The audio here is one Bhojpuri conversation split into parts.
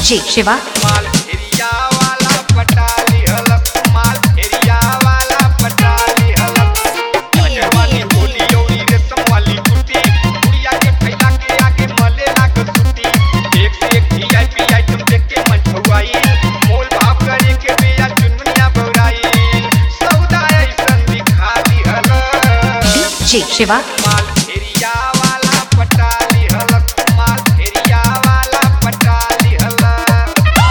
DJ Shiva, माल एरिया वाला पटाली हलक माल एरिया वाला पटाली हलक अजवानी बोली औरी रेशम वाली कुर्ती गुड़िया के फैला के आगे मले लाग सुती एक से एक वीआईपी आइटम देख के मन छुआई मोल भाव करे के बेया चुनमुनिया बौराई सौदा ऐसन दिखा दी हलक DJ Shiva, माल एरिया वाला पटाली हलक माल एरिया वाला पटाली हलक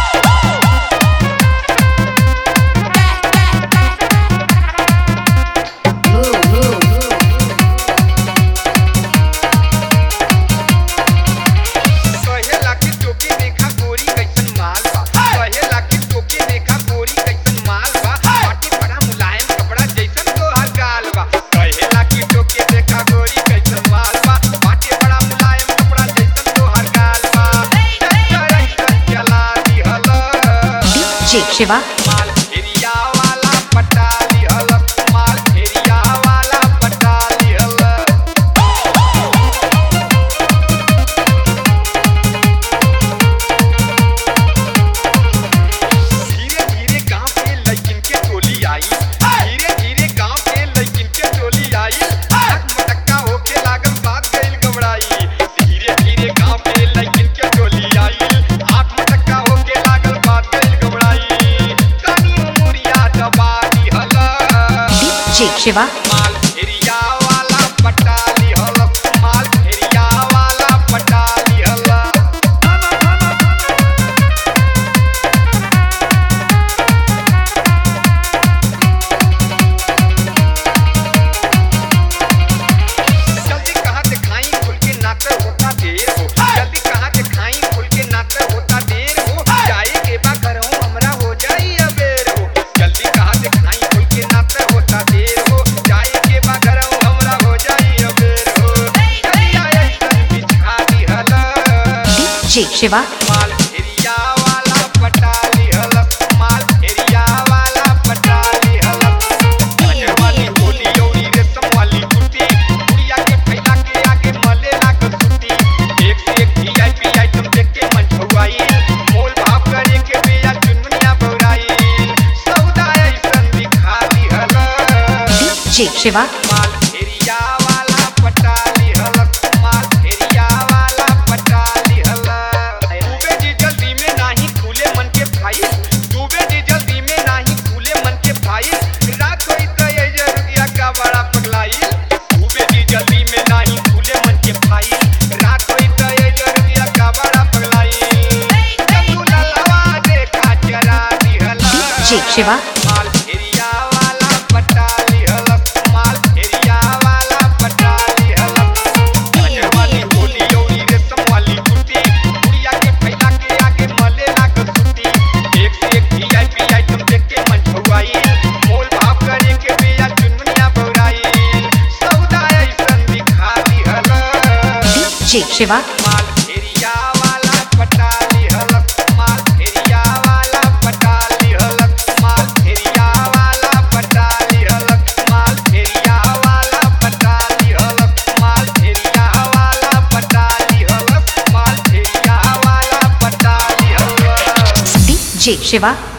कहेला कि टोके देखा गोरी कैसन माल बा कहेला कि टोके देखा गोरी कैसन माल बा बाटी बड़ा मुलायम कपड़ा जैसन तोहर गाल बा कहेला कि टोके देखा गोरी कैसन माल बा बाटी बड़ा मुलायम कपड़ा जैसन तोहर गाल बा चक्कर ऐसन चला दिहल DJ Shiva, माल एरिया वाला पटाली हलक माल एरिया वाला पटाली हलक धीरे धीरे गांव के लड़किन के टोली आई धीरे धीरे गांव के लड़किन के टोली आई टक मटक्का होके लागल बात गइल गबड़ाई धीरे धीरे गांव के लड़किन के टोली आई आठ मटक्का होके लागल बात गइल गबड़ाई तनी उमुरिया दबा दिहल DJ Shiva, माल एरिया वाला पटाली हलक माल एरिया वाला पटाली हलक जल्दी कहाँ दिखाई खुल के नाकर होता देर हो जल्दी कहाँ दिखाई खुल के नाकर होता देर हो जाए के बा घरों हमरा हो जाई अबेर हो जल्दी कहाँ दिखाई खुल के नाकर होता देर हो जाए के बा घरों हमरा हो जाई अबेर हो चलिया ऐसन बिछा दिहल DJ Shiva, माल एरिया वाला पटाली हलक माल एरिया वाला पटाली हलक अजवानी बोली औरी रेशम वाली कुर्ती गुड़िया के फैला के आगे मले लाग सुती एक से एक वीआईपी आइटम देख के मन छुआई मोल भाव करे के बेया चुनमुनिया बौराई सौदा ऐसन दिखा दिहल DJ Shiva, माल एरिया वाला पटाली हलक माल एरिया वाला पटाली हलक डूबे जी जल्दी में नाही खुले मन के भाई डूबे जी जल्दी में नाही खुले मन के भाई रात होई त ये जरूरिया का बड़ा पगलाई डूबे जी जल्दी में नाही खुले मन के भाई रात होई त ये जरूरिया का बड़ा पगलाई जब ललवा देखा चरा दिहला DJ Shiva, माल एरिया वाला पटाली हलक माल एरिया वाला पटाली हलक अजवानी बोली औरी रेशम वाली कुर्ती गुड़िया के फैला के आगे मले लाग सुती एक से एक वीआईपी आइटम देख के मन छुआई मोल भाव करे के बेया चुनमुनिया बौराई सौदा ऐसन दिखा दिहल DJ Shiva, माल एरिया वाला पटाली हलक माल एरिया वाला पटाली हलक माल एरिया वाला पटाली हलक माल एरिया वाला पटाली हलक माल एरिया वाला पटाली हलक माल एरिया वाला पटाली हलक DJ Shiva,